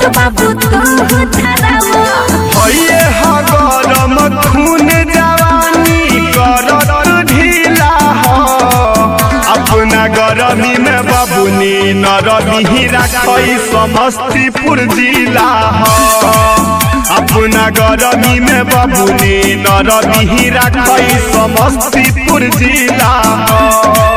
बाबू तू धरावा हइये ह गरम खून जवानी करत ढीला ह अपना गरमी में बबुनी नरमी रखई समस्तीपुर जिला ह अपना गरमी में बबुनी नरमी रखई समस्तीपुर जिला ह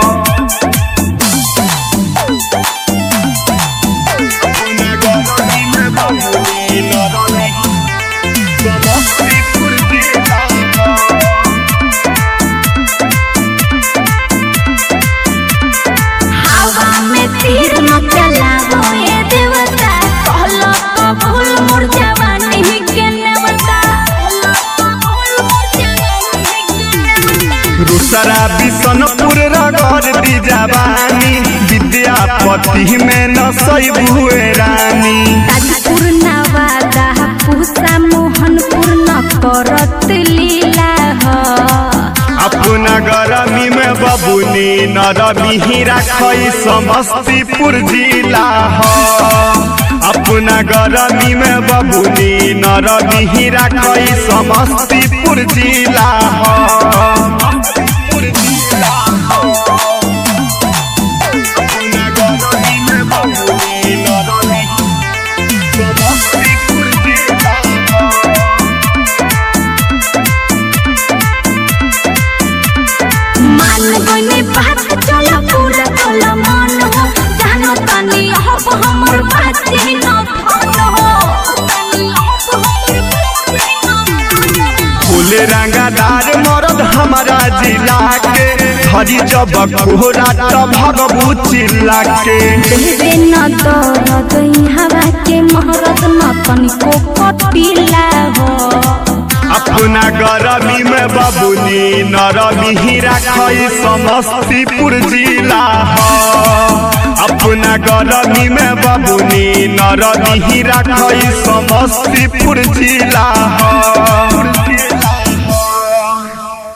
अपना गरमी में बबुनी नरमी समस्तीपुर जिला ह हवा में तीर न चलावो ये देवता कहलो कबूल मोर जवानी के नेवता कहलो कबूल मोर जवानी के नेवता दूसरा बिशनपुर रगड़ दी जवानी विद्यापति में न हुए रानी ताजपुर नवादा पूसा मोहनपुर न करत लीला ह अपना गरमी में बबुनी नरमी रखई समस्तीपुर जिला ह अपना गरमी में बबुनी नरमी रखई समस्तीपुर जिला ह अपना गरमी में बबुनी नरमी समस्तीपुर जिला ह मान गइने बात चला पूरा चला मन हो जानो तनी अब हमर बाते न धन हो तनी अब हमर बाते न फूल रंगादार मरद हमारा जिला के हरी जब कोहरा तब भगबू चिल्ला के देवे न दरद हवा के महरत न तनिको कटिला हो अपना गरमी में बबुनी नरमी रखई समस्तीपुर जिला ह अपना गरमी में बबुनी नरमी रखई समस्तीपुर जिला ह